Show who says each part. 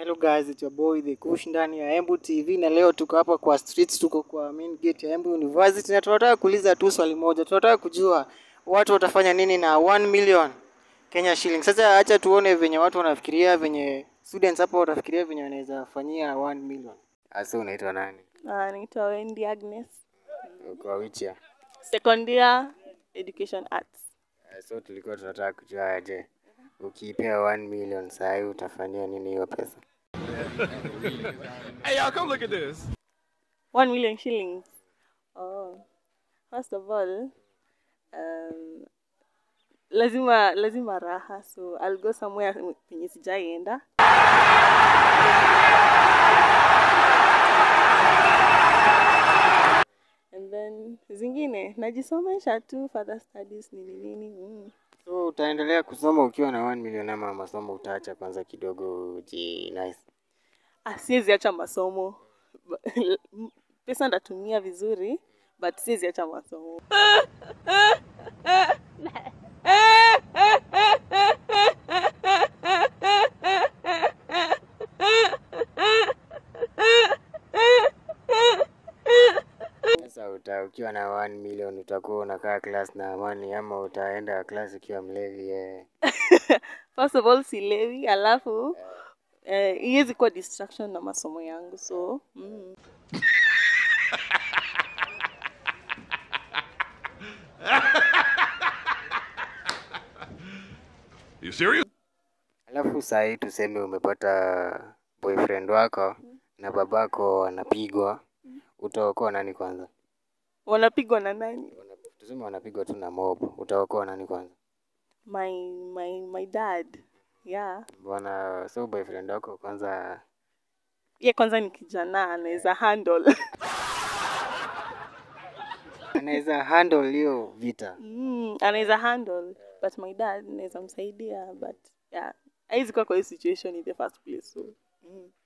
Speaker 1: Hello guys, it's your boy The Kush ndani ya Embu TV na leo tuko hapa kwa streets, tuko kwa main gate ya Embu University na tunataka kuuliza tu swali moja. Tunataka kujua watu watafanya nini na 1 million Kenya shilling. Sasa acha tuone venye watu wanafikiria, venye students hapa watafikiria venye wanaweza fanyia 1 million. Asa unaitwa nani?
Speaker 2: Ah, naitwa Wendy Agnes.
Speaker 1: Kwa which year?
Speaker 2: Second year education arts.
Speaker 1: Uh, So tulikuwa tunataka kujua aje ukipewa 1 million saa hii utafanyia nini hiyo pesa?
Speaker 3: Hey, y'all, come look at this.
Speaker 2: 1 million shillings. Oh. First of all, um, lazima lazima raha so I'll go somewhere penye sijaienda. And then zingine najisomesha tu further studies nini nini. Mm.
Speaker 1: So utaendelea kusoma ukiwa na 1 million ama masomo utaacha kwanza kidogo uji nice.
Speaker 2: Ah, siwezi acha masomo pesa ndatumia vizuri but siwezi acha masomo
Speaker 1: Sasa uta, ukiwa na 1 million utakuwa unakaa class na amani ama utaenda class ukiwa mlevi eh.
Speaker 2: first of all silewi alafu eh, iwezi kuwa distraction na masomo yangu so mm.
Speaker 3: You serious?
Speaker 1: Alafu saa hii tuseme umepata boyfriend wako na babako anapigwa, utaokoa nani kwanza?
Speaker 2: wanapigwa na nani
Speaker 1: Wana- Tuseme wanapigwa tu na mob, utaokoa nani kwanza?
Speaker 2: my my my dad yeah
Speaker 1: Bwana, so boyfriend wako kwanza
Speaker 2: ye kwanza ni kijana anaweza handle
Speaker 1: anaweza handle hiyo vita.
Speaker 2: mm, anaweza handle but my dad naweza msaidia but yeah haizi kuwa kwa hii situation in the first place so mm.